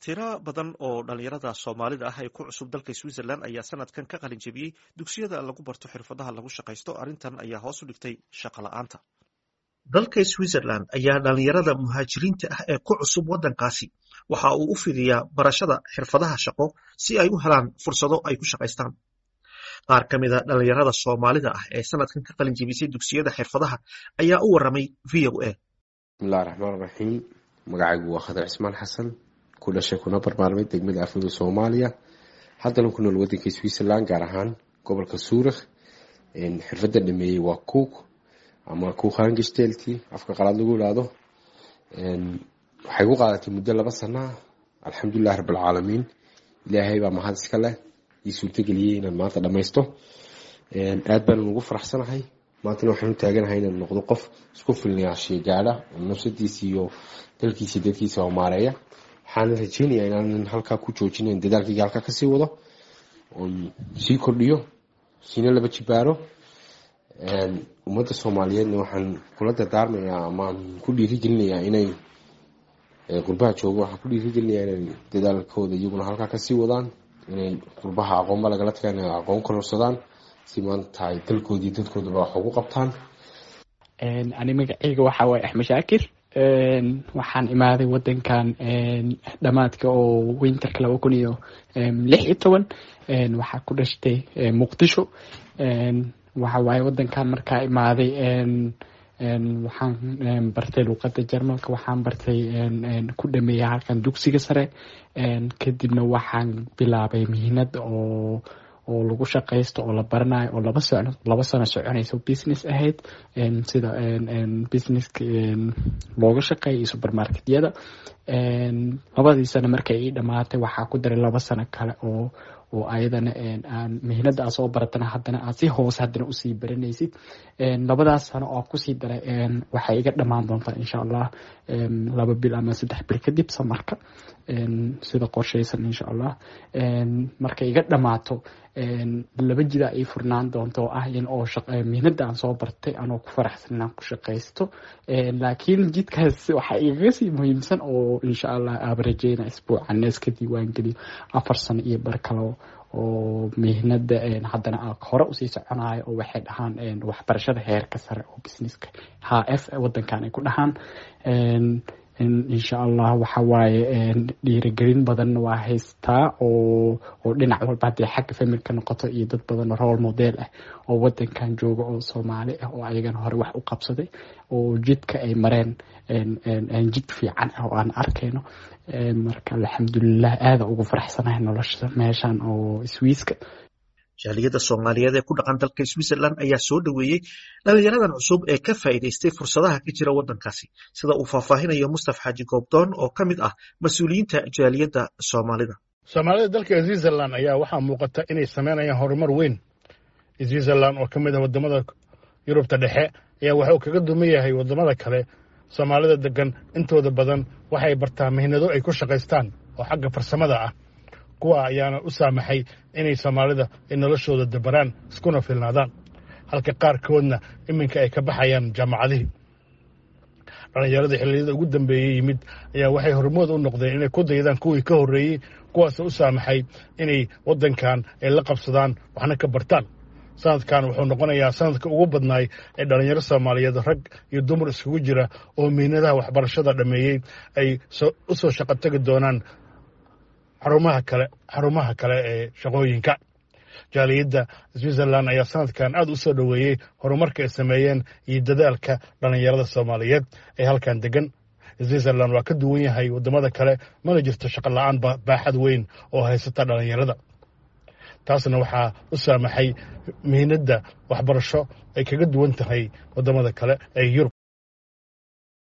tiro badan oo dhalinyarada soomaalida ah ee ku cusub dalka switzerland ayaa sanadkan ka qalin jebiyey dugsiyada lagu barto xirfadaha lagu shaqaysto arrintan ayaa hoos u dhigtay shaqo la-aanta dalka switzerland ayaa dhalinyarada muhaajiriinta ah ee ku cusub waddankaasi waxa uu u fidiyaa barashada xirfadaha shaqo si ay u helaan fursado ay ku shaqaystaan qaar ka mida dhalinyarada soomaalida ah ee sanadkan ka qalin jebisay dugsiyada xirfadaha ayaa u waramay v o a bismillahi raxmaan raxiim magacaygu waa khadar cismaan xasan ku dhashay kuna barmaarmay degmada afwada soomaaliya haddana ku nool wadanka switzerland gaar ahaan gobolka suurikh xirfada dhameeyey waa cook ama kuukhangishtelti afka qalaad lagu ilaado waxay ku qaadatay muddo laba sana alxamdulilahi rabbilcaalamiin ilaahay baa mahad iska leh ii suurtageliyey inaan maanta dhammaysto aad baanan ugu faraxsanahay maantana waxaan u taaganahay inaan noqdo qof isku filnayaashiya gaadha nafsadiisa iyo dalkiisa dadkiisa oo maareeya waxaana rajeynayaa inaanan halkaa ku joojinayn dadaalkayga halkaa kasii wado oon sii kordhiyo siina laba jibaaro ummadda soomaaliyeedna waxaan kula dardaarmayaa amaan ku dhiirigelinayaa inay qurbaha joogo waxaan ku dhiirigelinayaa inay dadaalkooda iyaguna halkaa kasii wadaan inay qurbaha aqoonba lagala tagaan inay aqoon kororsadaan si maanta ay dalkoodii dadkoodaba wax ugu qabtaan ani magaceyga waxaa waaye axmed shaakir waxaan imaaday wadankan dhamaadka oo winterka laba kun iyo lix iyo toban waxaa ku dhashtay muqdisho waxa waaye wadankan markaa imaaday waxaan bartay luuqada jarmalka waxaan bartay ku dhameeyay halkan dugsiga sare kadibna waxaan bilaabay mihinad oo oo lagu shaqaysto oo la baranayo oo laba sano laba sano soconayso business ahayd sida businesska looga shaqeeya iyo supermarketyada labadii sano markay ii dhamaatay waxaa ku daray laba sano kale oo oo ayadana aan mihinada aa soo baratana haddana aad si hoose haddana usii baranaysid labadaas sano oo kusii daray waxay iga dhamaan doontaa insha allah laba bil ama saddex bil kadib samarka sida qorshaysan insha allah markay iga dhamaato laba jidaa ii furnaan doonta oo ah in oo mihnada aan soo bartay anoo ku faraxsan inaan ku shaqaysto laakiin jidkaas waxaa igaga sii muhiimsan oo insha allah aaba rajeyna isbuuca nees ka diiwaan geliyo afar sano iyo bar kale oo mihnada haddana hore usii soconayo oo waxay dhahaan waxbarashada heerka sare oo businesska h f wadankan ay ku dhahaan insha allah waxa waaye dhiirigelin badanna waa haystaa oo oo dhinac walba haddii xagga familka noqoto iyo dad badan role model ah oo wadankan jooga oo soomaali ah oo ayagana hore wax u qabsaday oo jidka ay mareen jid fiican ah oo aan arkayno marka alxamdulilah aada ugu faraxsanahay nolosha meeshan oo swiiska jaaliyadda soomaaliyeed ee ku dhaqan dalka switzerland ayaa soo dhoweeyey dhalinyaradan cusub ee ka faa'iidaystay fursadaha ka jira waddankaasi sida uu faahfaahinayo mustaf xaaji goobdoon oo ka mid ah mas-uuliyiinta jaaliyadda soomaalida soomaalida dalka switzerland ayaa waxaa muuqata inay sameynayaan horumar weyn switzerland oo ka mid ah wadamada yurubta dhexe ayaa waxa uu kaga duman yahay wadamada kale soomaalida degan intooda badan waxay bartaa mihnado ay ku shaqaystaan oo xagga farsamada ah kuwa ayaana u saamaxay inay soomaalida ay noloshooda dabaraan iskuna filnaadaan halka qaarkoodna iminka ay ka baxayaan jaamacadihii dhallinyarada xilliyada ugu dambeeyey yimid ayaa waxay hormood u noqdeen inay ku daydaan kuwii ka horreeyey kuwaasoo u saamaxay inay waddankan ay la qabsadaan waxna ka bartaan sanadkan wuxuu noqonayaa sanadka ugu badnaay ee dhallinyaro soomaaliyeed rag iyo dumar iskugu jira oo miinadaha waxbarashada dhammeeyey ay u soo shaqo tegi doonaan xarumaha kale xarumaha kale ee shaqooyinka jaaliyadda switzerland ayaa sanadkan aada u soo dhoweeyey horumarka ay sameeyeen iyo dadaalka dhallinyarada soomaaliyeed ee halkan degan switzerland waa ka duwan yahay waddamada kale mana jirto shaqo la-aan baaxad weyn oo haysata dhallinyarada taasna waxaa u saamaxay mihinadda waxbarasho ay kaga duwan tahay waddamada kale ee yurub